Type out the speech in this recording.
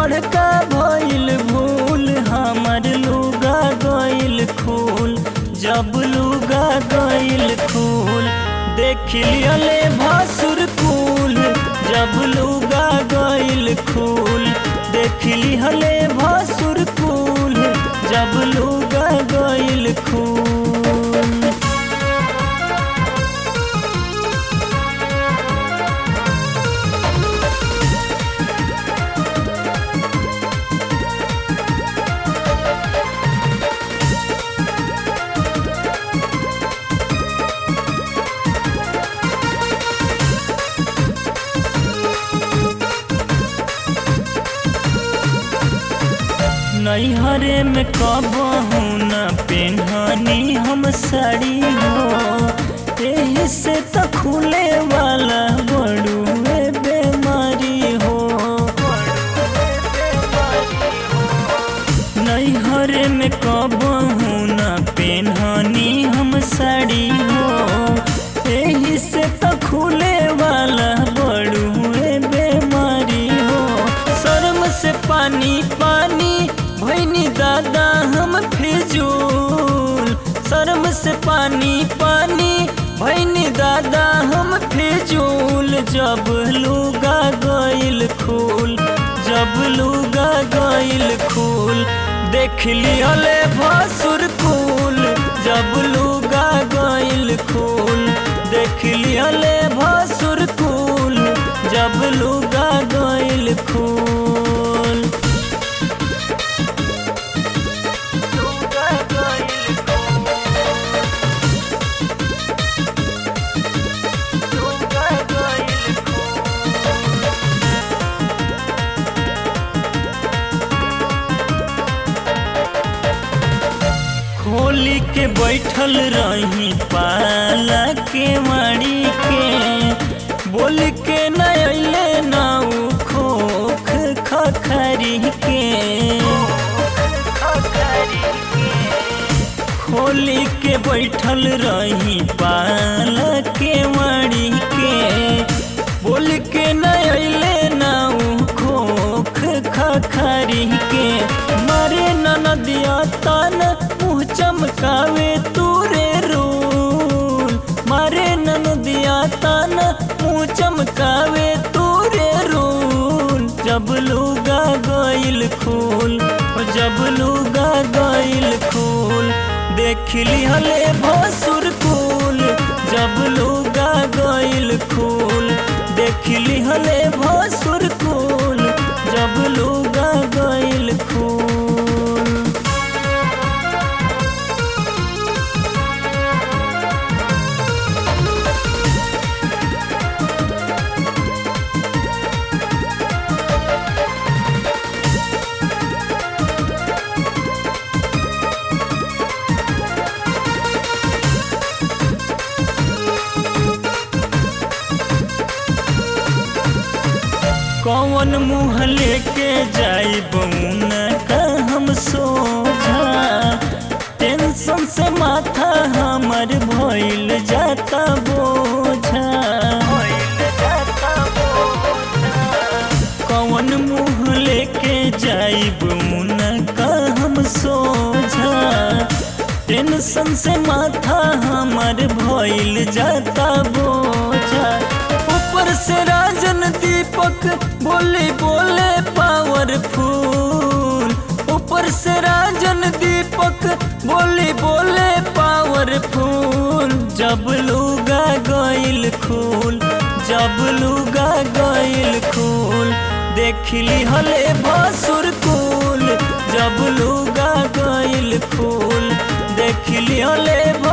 बड़का भइल भूल हमर लुगा गइल खूल जब लुगा गइल खूल देख लियले भसुर कुल जब लुगा गइल खूल देख लिहले भसुर कुल जब लुगा गइल खूल नैहरे में कबहू न पेन्हनी हम साड़ी हो एही से तो खुले वाला बड़ुए बेमारी हो नैहरे में कबहू न पेन्हनी हम साड़ी हो एही से तो खुले वाला बड़ुए बेमारी हो शर्म से पानी पानी भैनी दादा हम फिजूल शर्म से पानी पानी भैनी दादा हम फिजूल जब लुगा गइल खूल जब लुगा गइल खूल देख लियले भसुर कुल जब लुगा गइल खूल देख लियले भसुर कुल जब लुगा गइल खूल लुगा गइल लुगा गइल खोली के बैठल रही पाला के माड़ी के बोल के न अले नाऊ खोख खखरी के खोली के बैठल रही पाला के माड़ी के बोल के न अले नाऊ खोख खखरी के मारे नदिया तन मुँह चमकावे तूरे रूल मारे नदिया तन मुँह चमकावे तूरे रूल जब लुगा गइल खूल जब लुगा गइल खूल देख लिहले भसुर कुल जब लुगा गइल खूल देख लिहले भसुर कुल जब लुगा गइल खूल कौन मुँह लेके जाई बउन का हम सोझा टेंशन से माथा हमर भइल जाता बोझा कौन मुँह लेके जाई बउन का हम सोझा टेंशन से माथा हमर भइल जाता बोझा ऊपर से राजन दीपक बोले बोले पावरफुल ऊपर से राजन दीपक बोले बोले पावरफुल जब लुगा गइल खूल जब लुगा गइल खूल देख लिहले भसुर कुल जब लुगा गइल खूल देख लिहले